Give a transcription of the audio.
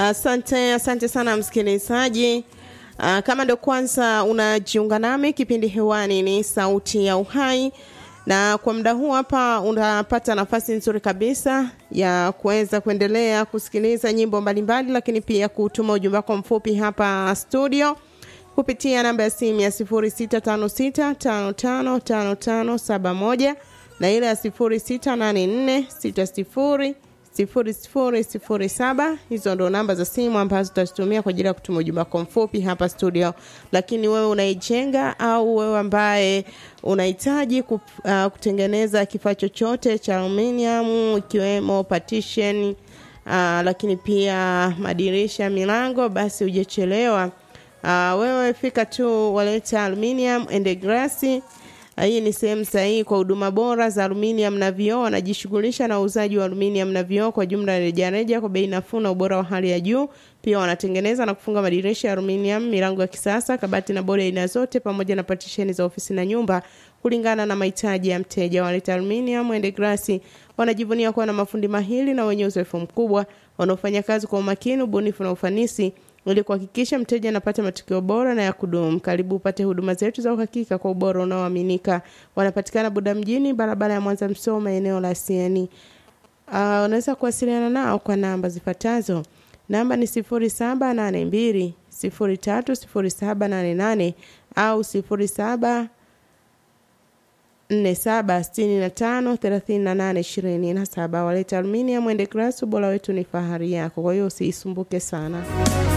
Asante, asante sana msikilizaji. Uh, kama ndio kwanza unajiunga nami, kipindi hewani ni Sauti ya Uhai, na kwa muda huu hapa unapata nafasi nzuri kabisa ya kuweza kuendelea kusikiliza nyimbo mbalimbali, lakini pia kutuma ujumbe wako mfupi hapa studio kupitia namba ya simu ya 0656555571 na ile ya 068460 sifuri sifuri sifuri saba. Hizo ndo namba za simu ambazo tutazitumia kwa ajili ya kutuma ujumbe wako mfupi hapa studio. Lakini wewe unaijenga au wewe ambaye unahitaji uh, kutengeneza kifaa chochote cha aluminium ikiwemo partition uh, lakini pia madirisha, milango, basi hujachelewa. Uh, wewe fika tu waleta aluminium and glass hii ni sehemu sahihi kwa huduma bora za aluminium na vioo. Wanajishughulisha na uuzaji wa aluminium na vioo kwa jumla rejareja kwa bei nafuu na ubora wa hali ya juu. Pia wanatengeneza na kufunga madirisha ya aluminium, milango ya kisasa, kabati na bodi aina zote, pamoja na patisheni za ofisi na nyumba kulingana na mahitaji ya mteja. Waleta aluminium and glass wanajivunia kuwa na mafundi mahiri na wenye uzoefu mkubwa wanaofanya kazi kwa umakini, ubunifu na ufanisi ili kuhakikisha mteja anapata matokeo bora na ya kudumu. Karibu upate huduma zetu za uhakika kwa ubora unaoaminika. Wanapatikana Buda mjini, barabara ya Mwanza Msoma, eneo la Sieni. Uh, unaweza kuwasiliana nao kwa namba zifuatazo. Namba ni sifuri saba nane mbili sifuri tatu sifuri saba nane nane au sifuri saba nne saba sitini na tano thelathini na nane ishirini na saba. Waleta aluminium and glass, ubora wetu ni fahari yako, kwa hiyo usiisumbuke sana.